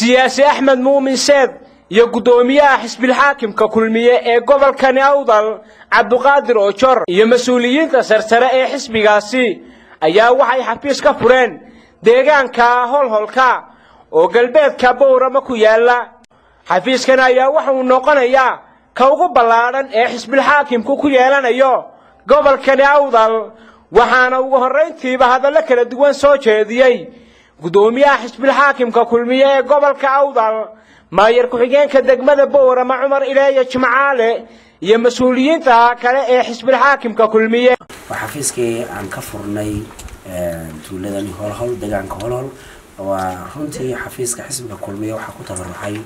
siyaasi axmed muumin seed iyo guddoomiyaha xisbilxaakimka kulmiye ee gobolkani awdal cabduqaadir oojor iyo mas-uuliyiinta sarsare ee xisbigaasi ayaa waxay xafiis ka fureen deegaanka holholka oo galbeedka bowrama ku yaalla xafiiskan ayaa waxa uu noqonayaa ka ugu ballaadhan ee xisbilxaakimku ku yeelanayo gobolkani awdal waxaana ugu horrayntiiba hadallo kala duwan soo jeediyey guddoomiyaha xisbilxaakimka kulmiye ee gobolka awdal maayar ku-xigeenka degmada bowrama cumar ileeya jimcaale iyo mas-uuliyiinta kale ee xisbilxaakimka kulmiye waa xafiiskii aan ka furnay tuuladani holhol deegaanka holhol waa runtii xafiiska xisbiga kulmiye waxaa ku tabaruxay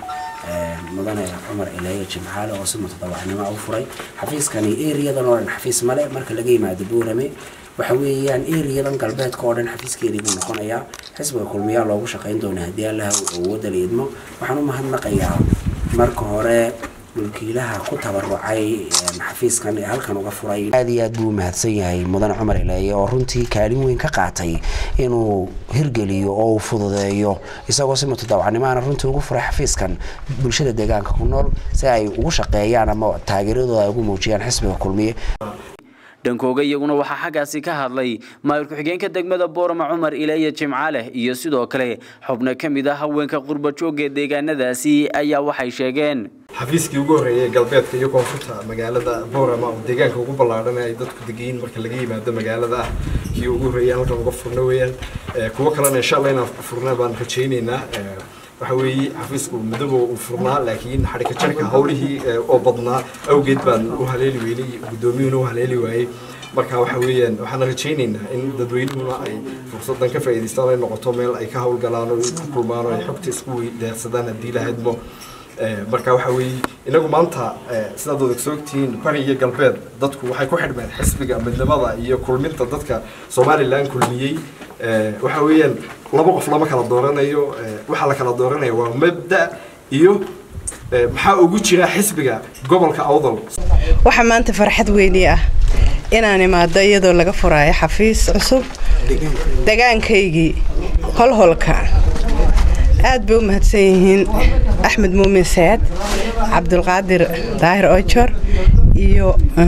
mudane cumar ileeya jimcaale oo si mutadawacnimo u furay xafiiskani eriyadan oo dhan xafiis male marka laga yimaado boorame waxa weeyaan eriyadan galbeedka oo dhan xafiiskeedii buu noqonayaa xisbiga kulmiyaa loogu shaqayn doona haddii allaha awoodda la idmo waxaan u mahadnaqayaa marka hore mulkiilaha ku tabarucay xafiiskan ee halkan uga furay aad iyo aad buu u mahadsan yahay mudane cumar ileeye oo runtii kaalin weyn ka qaatay inuu hirgeliyo oo uu fududeeyo isagoo si mutadawacnimaana runtii ugu furay xafiiskan bulshada deegaanka ku nool si ay ugu shaqeeyaan ama taageeradooda ay ugu muujiyaan xisbiga kulmiye dhankooga iyaguna waxaa xaggaasi ka hadlay maayir ku-xigeenka degmada boorama cumar ileeya jimcaaleh iyo sidoo kale xubno ka mid ah haweenka qurbajoogga deegaanadaasi ayaa waxay sheegeen xafiiskii ugu horreeyay galbeedka iyo koonfurta magaalada boorama oo deegaanka ugu ballaadhan ay dadku degayiin marka laga yimaado magaalada ah kii ugu horreeyay halkan uga furno weeyaan kuwo kalena insha allah inaan furna baan rajaynaynaa waxa weeye xafiisku midaba uu furnaa laakiin xadhika jarka hawlihii oo badnaa awgeed baan u haleeli weynay guddoomiyuhuna u haleeli waayey marka waxa weeyaan waxaan rajaynaynaa in dadweynuhuna ay fursadan ka faa'iidaystaan ay noqoto meel ay ka hawlgalaan oo ku kulmaan oo ay xogta isku weydaarsadaan haddii la hadmo marka waxa weeye inagu maanta sidaad wada soo ogtihiin bari iyo galbeed dadku waxay ku xidhmeen xisbiga midnimada iyo kulminta dadka somalilan kulmiyey waxa weeyaan laba qof lama kala dooranayo waxaa la kala dooranaya waa mabda iyo maxaa ugu jira xisbiga gobolka awdal waxaa maanta farxad weyni ah inaan imaado iyadoo laga furaayo xafiis cusub degaankaygii holholka aad bay u mahadsan yihiin axmed muumin saad cabdulqaadir daahir ojor iyo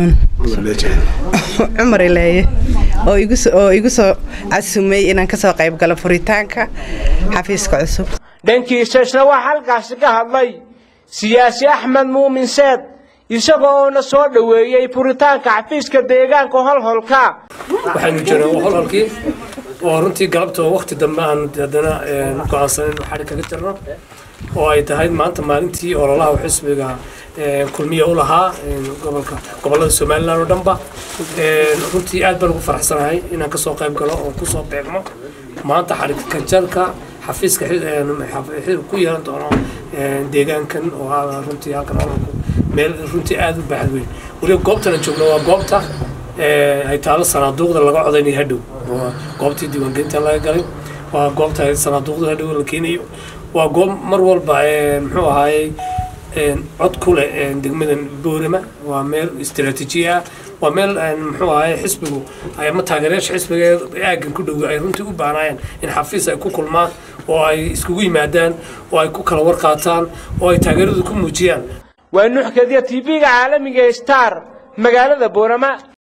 cumar ileeye oo igu soo casumay inaan ka soo qayb galo furitaanka xafiiska cusub dhankiisa isna waxaa halkaasi ka hadlay siyaasi axmed muumin seed isagoo oona soo dhoweeyey furitaanka xafiiska deegaanka holholka waxaynu joognaa holholkii oo runtii galabta oo waqti dambe aan haddana go-aansan inu xadhi kaga jirno oo ay tahay maanta maalintii ololaha xisbiga kulmiya u lahaa gobolka gobolada somalilan oo dhanba runtii aad baan ugu faraxsanahay inaan kasoo qayb galo oo kusoo beegmo maanta xadhigka jarka xafiiska ku yeelan doono deegaankan oo runtii halkan ololku meel runtii aad u baaxad weyn weliba goobtana joogno waa goobta ay taalo sanaaduuqda laga codaynaya hadhow goobtii diiwaangelinta laga galay waa goobta sanaaduuqda hadhow la keenayo waa goob mar walba muxuu ahaayey cod ku leh degmadan boorama waa meel istiraatiiji ah waa meel muxuu ahaye xisbigu ama taageerayaasha xisbiga aaggan ku dhow ay runtii u baanaayeen in xafiis ay ku kulmaan oo ay iskugu yimaadaan oo ay ku kala warqaataan oo ay taageeradu ku muujiyaan waa nuxkadiya tv-ga caalamiga star magaalada boorama